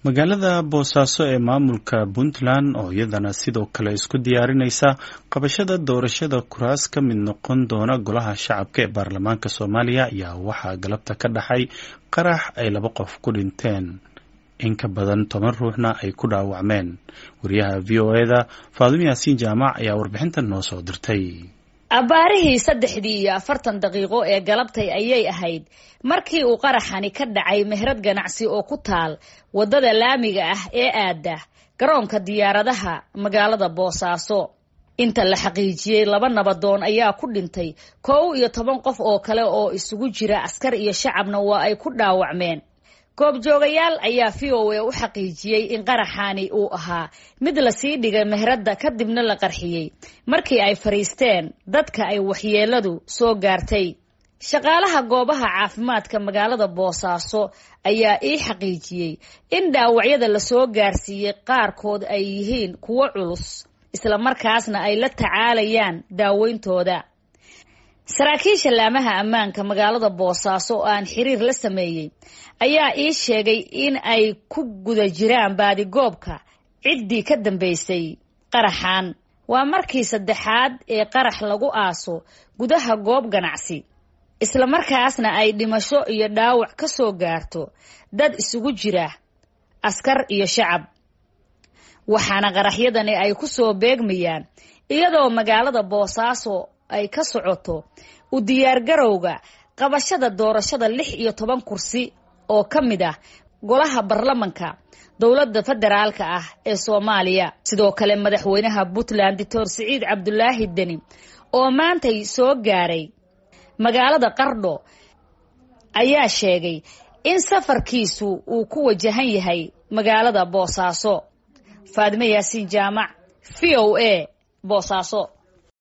magaalada boosaaso ee maamulka puntland oo iyadana sidoo kale isku diyaarinaysa qabashada doorashada kuraas ka mid noqon doona golaha shacabka ee baarlamaanka soomaaliya ayaa waxaa galabta ka dhaxay qarax ay laba qof ku dhinteen in ka badan toban ruuxna ay ku dhaawacmeen wariyaha v o eda faadimo yaasiin jaamac ayaa warbixintan noo soo dirtay abbaarihii saddexdii iyo afartan daqiiqo ee galabtay ayay ahayd markii uu qaraxani ka dhacay mehrad ganacsi oo ku taal waddada laamiga ah ee aada garoonka diyaaradaha magaalada boosaaso inta la xaqiijiyey laba nabadoon ayaa ku dhintay kow iyo toban qof oo kale oo isugu jira askar iyo shacabna waa ay ku dhaawacmeen goobjoogayaal ayaa v o a u xaqiijiyey in qaraxaani uu ahaa mid lasii dhigay mehradda kadibna la qarxiyey markii ay fadhiisteen dadka ay waxyeeladu soo gaartay shaqaalaha goobaha caafimaadka magaalada boosaaso ayaa ii xaqiijiyey in dhaawacyada lasoo gaarsiiyey qaarkood ay yihiin kuwo culus islamarkaasna ay la tacaalayaan daaweyntooda saraakiisha laamaha ammaanka magaalada boosaaso oo aan xiriir la sameeyey ayaa ii sheegay in ay ku guda jiraan baadigoobka ciddii ka dambeysay qaraxan waa markii saddexaad ee qarax lagu aaso gudaha goob ganacsi islamarkaasna ay dhimasho iyo dhaawac ka soo gaarto dad isugu jira askar iyo shacab waxaana qaraxyadani ay ku soo beegmayaan iyadoo magaalada boosaaso ay ka socoto u diyaargarowga qabashada doorashada lix iyo toban kursi oo ka mid ah golaha baarlamanka dowladda federaalka ah ee soomaaliya sidoo kale madaxweynaha puntland doctor siciid cabdulaahi deni oo maantay soo gaaray magaalada qardho ayaa sheegay in safarkiisu uu ku wajahan yahay magaalada boosaaso faadime yaasiin jaamac v o a boosaaso